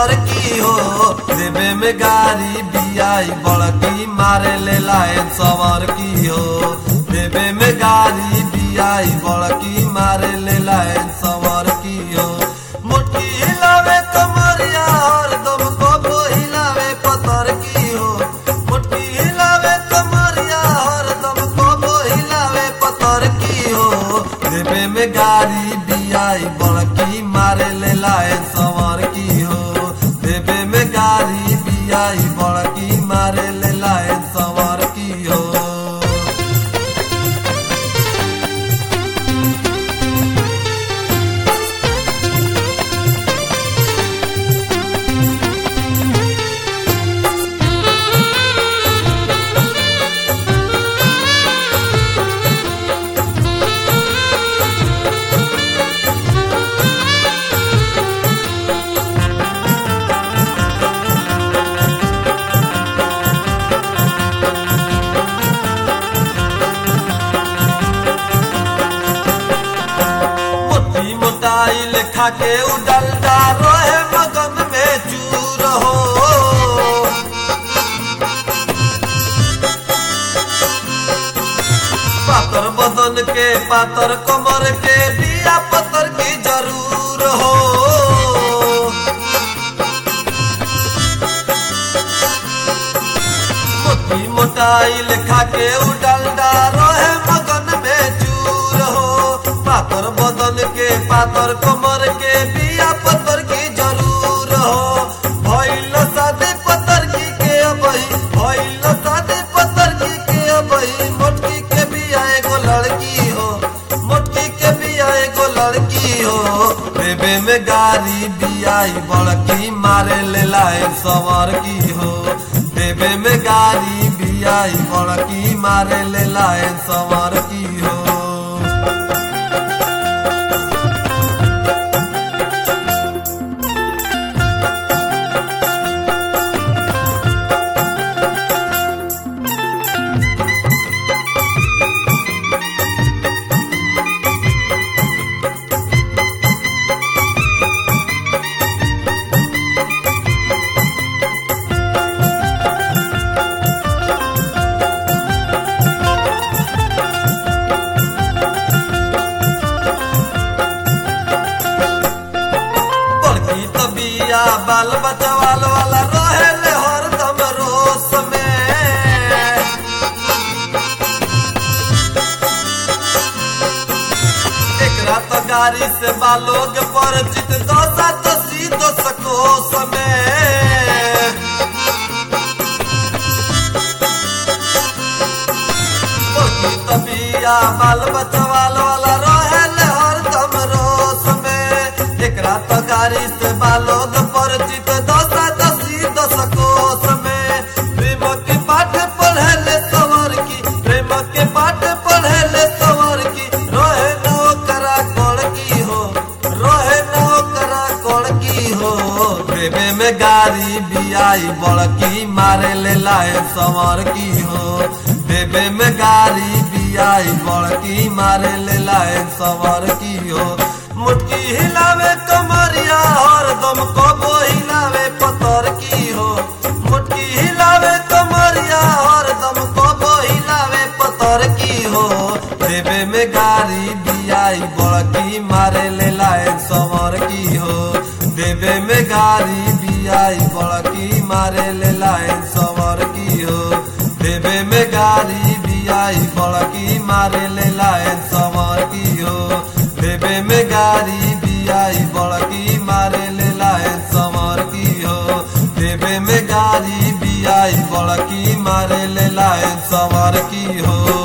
पतर की हो देवे में गारी बियाई बड़की मारे ले लाइन सवर की हो देवे में गारी बियाई बड़की मारे ले लाइन सवर की हो मोटी हिलावे कमरिया और दम को हिलावे पतर की हो मोटी हिलावे कमरिया और दम को हिलावे पतर की हो देवे में गारी बियाई बड़की मारे ले लाए सवर की हो देवे में गारी बियाई बड़की मारे ले लाए सवर की हो मोटी मोटाई लेखा के उडलता रहे मगन में चूर हो पातर बदन के पातर कमर के दिया पत्थर की जरूर हो मोटी मोटाई लेखा के उडलता रहे मगन में चूर हो पातर बदन के पातर कमर के बिया पत्थर की जरूर हो भइल शादी पत्थर की के अबही भइल शादी पत्थर की के अबही मोटकी के बिया एगो लड़की हो मोटकी के बिया एगो लड़की हो बेबे में गारी बियाई बड़की मारे ले लाए सवर की हो बेबे में गारी बियाई बड़की मारे ले लाए सवर की हो बड़की तबिया बाल बचवाल वाला रहे ले हरदम रोस में एकरा तो गाड़ी से बालोग परिचित दोसा तो सीधो सकोस में बड़की तबिया बाल बचवाल वाला रहे ले हरदम रोस में एकरा तो गाड़ी से बालोग परिचित दशा दसी दस कोस में प्रेम के पाठ पढ़े ले सवर की प्रेम के पाठ पढ़े ले सवर की रहे नो करा कोड़ की हो रहे नो करा कोड़ की हो बेबे में गाड़ी बियाई बड़की मारे ले लाए सवर की हो बेबे में गाड़ी बियाई बड़की मारे ले लाए सवर की हो मुटकी हिलावे कमरिया और दम को हिलावे पतर की हो मुटकी हिलावे कमरिया और दम को हिलावे पतर की हो देवे में गाड़ी बियाई बड़की मारे ले लाए सवर की हो देवे में गाड़ी बियाई बड़की मारे ले लाए सवर की हो देवे में गाड़ी बियाई बड़की मारे ले लाए सवर की हो देवे में गाड़ी बियाई बड़की मारे ले लाए सवर की हो देवे में गाड़ी बियाई बड़की मारे ले लाए सवर की हो